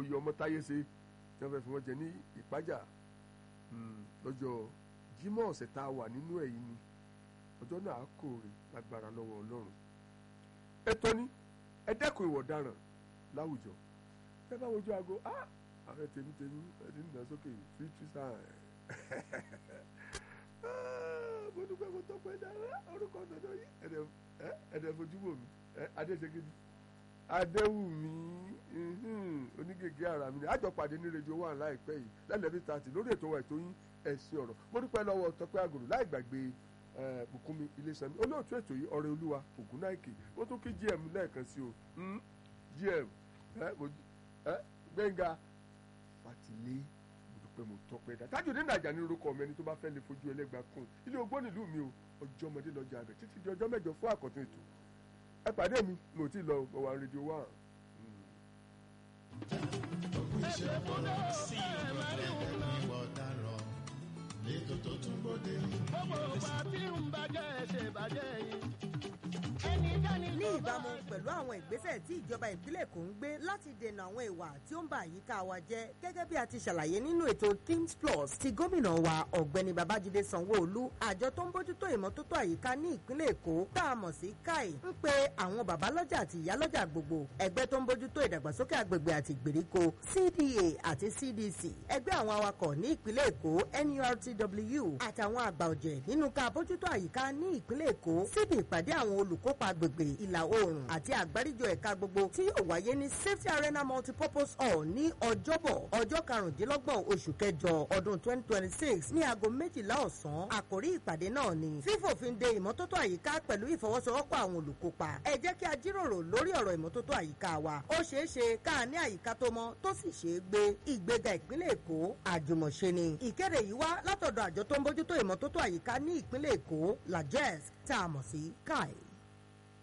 oyè ọmọ táyé ṣe tí wọ́n fẹ́ fi wọ́n jẹ ní ìpájà lọ́jọ́ jímọ̀ ọ̀sẹ̀ tá a wà nínú ẹ̀yìn ni ọjọ́ náà á kórè lágbára lọ́wọ́ ọlọ́run ẹ tọ́ni ẹ dẹ́kun ìwọ̀ ọ̀daràn láwùjọ ẹ bá wojú aago ah ààrẹ tèmi tèmi ẹ ti ń dà sókè fíjú sáà mo dúpẹ́ mo tọ́pẹ́ dára orúkọ dandan yìí ẹ̀dẹ̀ ẹ̀dẹ̀ fojú wò mí adéṣegidi adéwùmí onígègé ara mi ni àjọpàdé ní rédíò wà láìpẹ́ yìí lẹ́lẹ́bí tààtì lórí ètò wa ètò yín ẹ̀sìn ọ̀rọ̀ mo dúpẹ́ lọ́wọ́ tọ́pẹ́ àgòrò láì gbàgbé bùkúnmi ilésanmi olóòtú ètò yìí ọ̀rẹ́ olúwa ògúnnáìkè mo tún kí gm lẹ́ẹ̀kan sí o gm gbẹ̀ngà fatilé pé mo tọpẹ́ dá tájù nínú àjà ní orúkọ mi ẹni tó bá fẹ́ lè fojú ẹlẹ́gbàá kún ilé ogbó nílùú mi o ọjọ́ ọmọdé lọ́jà rẹ̀ títí di ọjọ́ mẹ́jọ fún àkọ́tún ètò ẹ pàdé mi mo ti lọ ọwọ́ rédíò wà. sí ìwọ dáràn lẹ́tọ̀ tó tún bóde. gbogbo ọba tí ń bàjẹ́ ṣe bàjẹ́ yìí ní ìbámu pẹ̀lú àwọn ìgbésẹ̀ tí ìjọba ìpínlẹ̀ Èkó ń gbé láti dènà àwọn ìwà tí ó ń ba àyíká wa jẹ́ gẹ́gẹ́ bí a ti ṣàlàyé nínú ètò Things Plus ti gómìnà wa ọ̀gbẹ́ni Babájídé Sanwó-Olú àjọ tó ń bójútó ìmọ́tótó àyíká ní ìpínlẹ̀ Èkó tá a mọ̀ sí káì ń pe àwọn babalọ́jà àti ìyálọ́jà gbogbo ẹgbẹ́ tó ń bójútó ìdàgbàsókè àgbègbè àti ìgbèríko CDA àti CDC ẹgbẹ́ àwọn awakọ̀ ní ìpínlẹ̀ Èkó NURTW àtàwọn àgbà ọ̀jẹ̀ nínú ká bójútó àyíká ní ìpínlẹ̀ Èkó síbi ìpàdé àwọn olùkópa agbègbè ìlà oòrùn àti àgbáríjọ ẹ̀ka gbogbo tí yóò wáyé ní safety arena multipurpose hall ní ọjọ́bọ̀ ọjọ́ karùndínlọ́gbọ̀n oṣù kẹjọ ọdún twenty twenty six ní aago méjìlá ọ̀sán àkórí ìpàdé náà ni fífòfin de ìmọ́tótó àyíká pẹ̀lú ìfọwọ́sowọ́pọ̀ àwọn olùkópa ẹ jẹ́ kí a jíròrò lórí ọ̀rọ̀ ìmọ́tótó àyíká wa ó ṣeé ṣe ká ní àyíká tó mọ́ tó sì ṣeé gbé ìgbéga ìpínlẹ̀ èkó àjùmọ̀ṣe ni ìkéde yìí wá látọ̀dọ̀ àjọ tó ń bójútó ìmọ́tótó àyíká ní ìpínlẹ̀ èkó lajez tá a mọ̀ sí kai.